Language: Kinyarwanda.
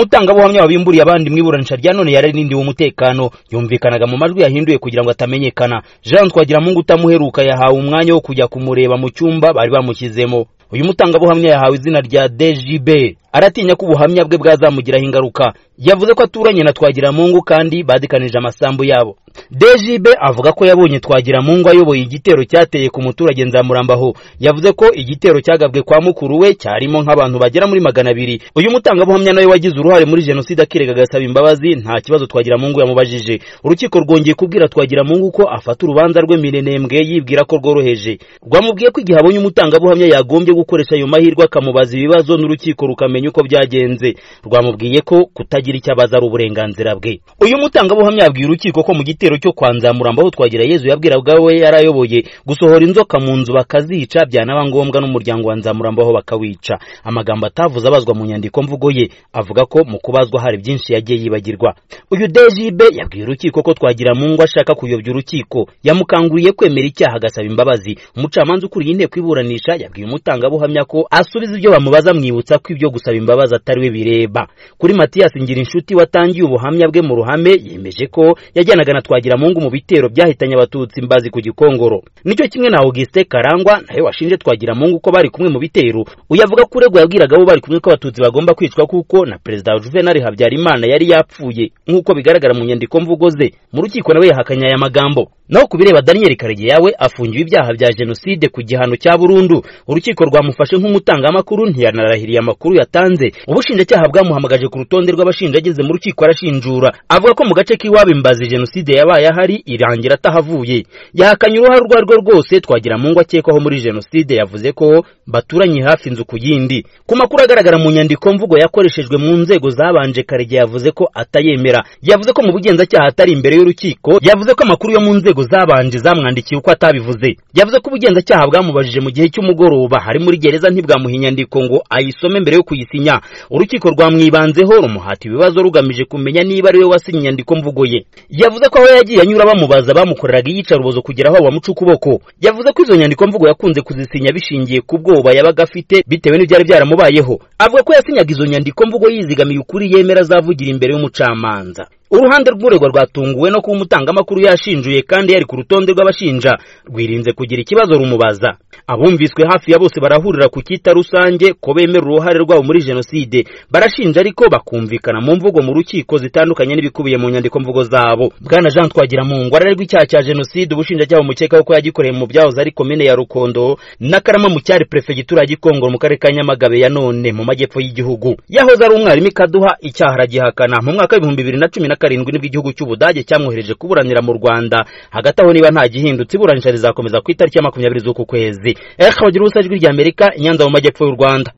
umutangabuhamya wabimburiye abandi mu iburanisha rya none yararindiwe umutekano yumvikanaga mu majwi yahinduye kugira ngo atamenyekana jean twagiramungu utamuheruka yahawe umwanya wo kujya kumureba mu cyumba bari bamushyizemo uyu mutangabuhamya yahawe izina rya djb aratinya ko ubuhamya bwe bwazamugiraho ingaruka yavuze ko aturanye na twagiramungu kandi badikanije amasambu yabo djb avuga ko yabonye twagiramungu ayoboye igitero cyateye ku muturage nzamurambaho yavuze ko igitero cyagabwe kwa mukuru we cyarimo nk'abantu bagera muri magana abiri uyu mutangabuhamya nawe wagize uruhare muri jenoside akirega agasaba imbabazi nta kibazo twagiramungu yamubajije urukiko rwongeye kubwira twagiramungu ko afata urubanza rwe mirenembwe yibwira ko rworoheje rwamubwiye ko igihe abonye umutangabuhamya yagombye gukoresha ayo mahirwe akamubaza ibibazo n'urukiko rukamenya uko byagenze rwamubwiye ko kutagira icyo abaza ari uburenganzira bwe uyu mutangabuhamya yabwiye urukiko ko mu gitero cyo kwa nzamurambaho twagira yezu yabwiraga we yarayoboye gusohora inzoka mu nzu bakazica byanaba ngombwa n'umuryango wa nzamurambaho bakawica amagambo atavuze abazwa mu nyandiko mvugo ye avuga ko mu kubazwa hari byinshi yagiye yibagirwa uyu dejibe yabwiye urukiko ko twagira mu ngo ashaka kuyobya urukiko yamukanguriye kwemera icyaha agasaba imbabazi umucamanza ukuriye inteko iburanisha yabwiye umutangabuhamya uhamya ko asubiza ibyo bamubaza mwibutsa ko ibyo gusaba imbabazi atari we bireba kuri matiyasi inshuti watangiye ubuhamya bwe mu ruhame yemeje ko yajyanaga na twagiramungu mu bitero byahitanye abatutsi imbazi ku gikongoro nicyo kimwe na augustin karangwa nawe washinje twagiramungu ko bari kumwe mu bitero uyavuga ko uregwa yabwiraga abo bari kumwe ko abatutsi bagomba kwicwa kuko na perezida juvenal habyarimana yari yapfuye nk'uko bigaragara mu nyandiko mvugo ze mu rukiko nawe yahakanye aya magambo naho ku bireba daniel karege yawe afungiwe ibyaha bya jenoside ku gihano cya burundu urukiko rwa bamufashe nk'umutangamakuru ntiyanarahiriye amakuru yatanze ubushinjacyaha bwamuhamagaje ku rutonde rw'abashinja ageze mu rukiko arashinjura avuga ko mu gace k'iwabo imbazi jenoside yabaye ahari irangira atahavuye yahakanye uruhare urwo ari rwo rwose twagira mu ngo akekwaho muri jenoside yavuze ko baturanye hafi inzu ku yindi ku makuru agaragara mu nyandiko mvugo yakoreshejwe mu nzego zabanje karege yavuze ko atayemera yavuze ko mu bugenzacyaha atari imbere y'urukiko yavuze ko amakuru yo mu nzego zabanje zamwandikiye uko atabivuze yavuze ko ubugenzacyaha bwamubajije mu gihe cy'umugoroba hari muri gereza ntibwamuha inyandiko ngo ayisome mbere yo kuyisinya urukiko rwamwibanzeho rumuhata ibibazo rugamije kumenya niba ari we wasinye inyandiko mvugo ye yavuze ko aho yagiye anyura bamubaza bamukoreraga iyicarubozo kugira aho bamuca ukuboko yavuze ko izo nyandiko mvugo yakunze kuzisinya bishingiye ku bwoba yabaga afite bitewe n'ibyari byaramubayeho avuga ko yasinyaga izo nyandiko mvugo yizigamiye ukuri yemera azavugira imbere y'umucamanza uruhande rw'uregwa rwatunguwe no kuba umutangamakuru yashinjuye kandi yari ku rutonde rw'abashinja rwirinze kugira ikibazo rumubaza abumviswe hafi ya bose barahurira ku kita rusange ko bemera uruhare rwabo muri jenoside barashinja ariko bakumvikana mu mvugo mu rukiko zitandukanye n'ibikubiye mu nyandiko mvugo zabo bwana jean twagira mu ngo ararerwa icyaha cya jenoside ubushinjacyaha bumukekaho ko yagikoreye mu byahoze ari komine ya rukondo n'akarama mu cyari perefegitura ya gikongoro mu karere ka nyamagabe ya none mu majyepfo y'igihugu yahoze ari umwarimu ikaduha icyaha aragihakana mu mwaka w'ibihumbi bibiri na cumi na karindwi nibwo igihugu cy'ubudage cyamwohereje kuburanira mu rwanda hagati aho niba nta gihindutse iburanisha rizakomeza ku itariki ya makumyabiri z'uku kwezi ejo abagira ubusajwi ry'amerika i nyanza mu majyepfo y'u rwanda